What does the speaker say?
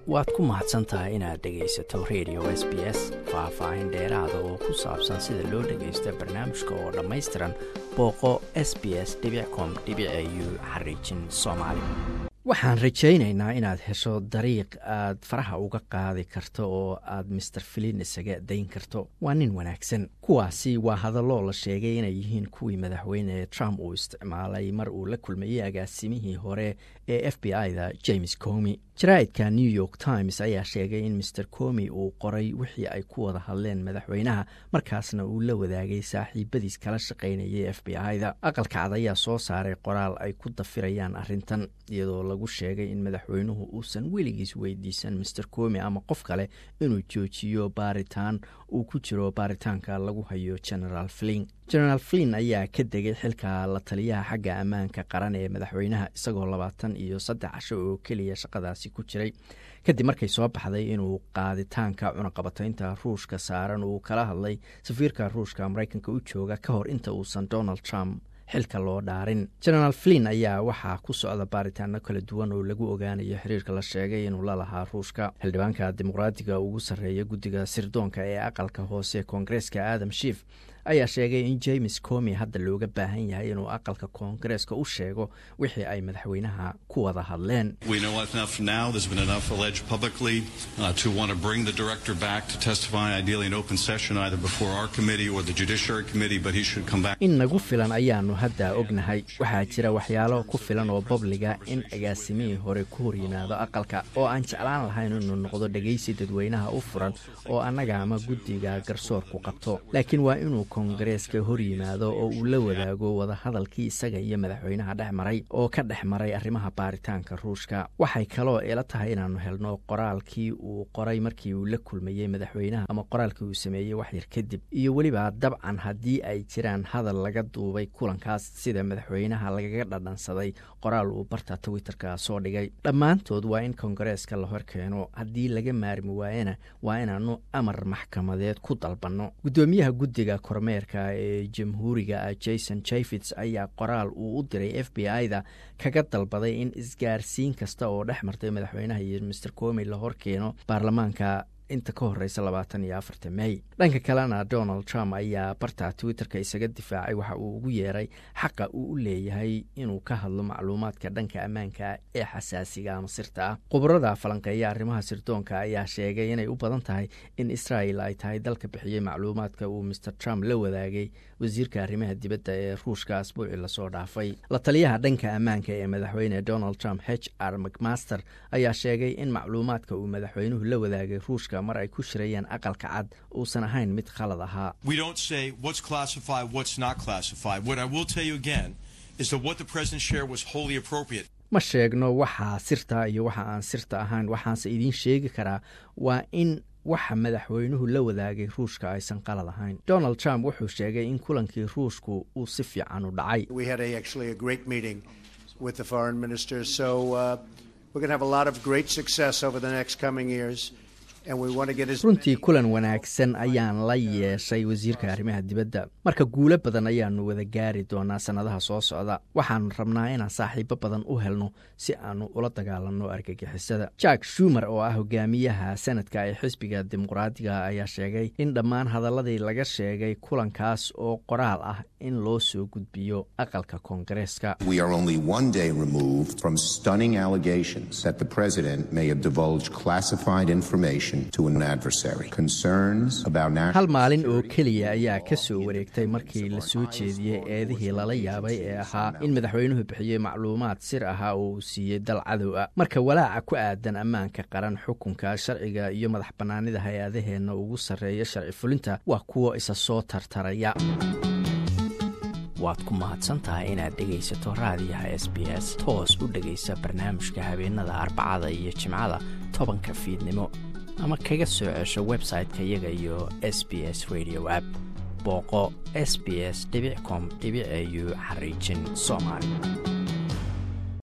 waad ku mahadsan tahay inaad dhegaysato radio s b s faah-faahin dheeraada oo ku saabsan sida loo dhagaysto barnaamijka oo dhammaystiran booqo s b s com u xariijin soomaali waxaan rajaynaynaa inaad hesho dariiq aad faraha uga qaadi karto oo aad master filin isaga dayn karto waa nin wanaagsan kuwaasi waa hadalloo la sheegay inay yihiin kuwii madaxweyne trump uu isticmaalay mar uu la kulmayey agaasimihii hore ee f b i-da james comi jaraa'idka new york times ayaa sheegay in master comi uu qoray wixii ay ku wada hadleen madaxweynaha markaasna uu la wadaagay saaxiibadiis kala shaqaynayay f b i-da aqalka cad ayaa soo saaray qoraal ay ku dafirayaan arrintan iyadoo lagu sheegay in madaxweynuhu uusan weligiis weydiisan master comi ama qof kale inuu joojiyo baaritaan uu ku jiro baaritaanka lagu hayo generaal flin generaal flin ayaa ka degay xilka la taliyaha xagga ammaanka qaran ee madaxweynaha isagoo labaatan iyo saddex casho oo keliya shaqadaasi ku jiray kadib markay soo baxday inuu qaaditaanka cunaqabataynta ruushka saaran uu kala hadlay safiirka ruushka maraykanka u jooga ka hor inta uusan donald trump xilka loo dhaarin generaal flin ayaa waxaa ku socda baaritaano kala duwan oo lagu ogaanayo xiriirka la sheegay inuu la lahaa ruushka xildhibaanka dimuqraadiga ugu sarreeya guddiga sirdoonka ee aqalka hoose koongareeska adam shiif ayaa sheegay in james comi hadda looga baahan yahay inuu aqalka koongareeska u sheego wixii ay madaxweynaha ku wada hadleen in nagu filan ayaanu hadda ognahay waxaa jira waxyaalo ku filan oo babliga in agaasimihii hore ku hor yimaado aqalka oo aan jeclaan lahayn inuu noqdo dhegaysi dadweynaha u furan oo annaga ama guddiga garsoorku qabto laakiin waa inuu kongareeska hor yimaado oo uu la wadaago wadahadalkii isaga iyo madaxweynaha dhex maray oo ka dhex maray arrimaha baaritaanka ruushka waxay kaloo ila tahay inaannu helno qoraalkii uu qoray markii uu la kulmayey madaxweynaha ama qoraalkii uu sameeyey waxyar kadib iyo weliba dabcan haddii ay jiraan hadal laga duubay kulankaas sida madaxweynaha lagaga dhadhansaday qoraal uu barta twitterka soo dhigay dhammaantood waa in kongareeska la hor keeno haddii laga maarmi waayana waa inaannu amar maxkamadeed ku dalbanno gudoomiyaha guddiga kormeerka ee jamhuuriga jason jefits ayaa qoraal uu u diray f b i-da kaga dalbaday in isgaarsiin kasta oo dhex martay madaxweynaha iyo master comi la hor keeno baarlamaanka inta ka horeysa labaatan iyo afarta mey dhanka kalena donald trump ayaa barta twitterka isaga difaacay waxa uu ugu yeeray xaqa uu u leeyahay inuu ka hadlo macluumaadka dhanka ammaanka ee xasaasiga ama sirta ah khubarada falanqeeya arrimaha sirdoonka ayaa sheegay inay u badan tahay in israel ay tahay dalka bixiyey macluumaadka uu master trump la wadaagay wasiirka arrimaha dibadda ee ruushka asbuuci lasoo dhaafay la taliyaha dhanka ammaanka ee madaxweyne donald trump h r mcmaster ayaa sheegay in macluumaadka uu madaxweynuhu la wadaagay ruushka mar ay ku shirayeen aqalka cad uusan ahayn mid khalad ahaa ma sheegno waxaa sirta iyo waxa aan sirta ahayn waxaanse idiin sheegi karaa waa in waxa madaxweynuhu la wadaagay ruushka aysan qalad ahayn donald trump wuxuu sheegay in kulankii ruushku uu si fiican u dhacay runtii kulan wanaagsan ayaan la yeeshay wasiirka arrimaha dibadda marka guulo badan ayaanu wada gaari doonaa sannadaha soo socda waxaanu rabnaa inaan saaxiibo badan u helno si aanu ula dagaalanno argagixisada jack shumer oo ah hogaamiyaha sanadka ee xisbiga dimuqraadiga ayaa sheegay in dhammaan hadaladii laga sheegay kulankaas oo qoraal ah in loo soo gudbiyo aqalka koongareeska hal maalin oo keliya ayaa ka soo wareegtay markii la soo jeediyey eedihii lala yaabay ee ahaa in madaxweynuhu bixiyey macluumaad sir ahaa oo uu siiyey dal cadow ah marka walaaca ku aadan ammaanka qaran xukunka sharciga iyo madax bannaanida hay-adaheenna ugu sarreeya sharci fulinta waa kuwo isa soo tartaraya waad ku mahadsantahay inaad dhegaysato raadiyaha s b s toos u dhegaysa barnaamijka habeenada arbacada iyo jimcada tobanka fiidnimo ama kaga soo cesho website-ka iyaga iyo s b s radio app booqo s b s com au xariijin soomaali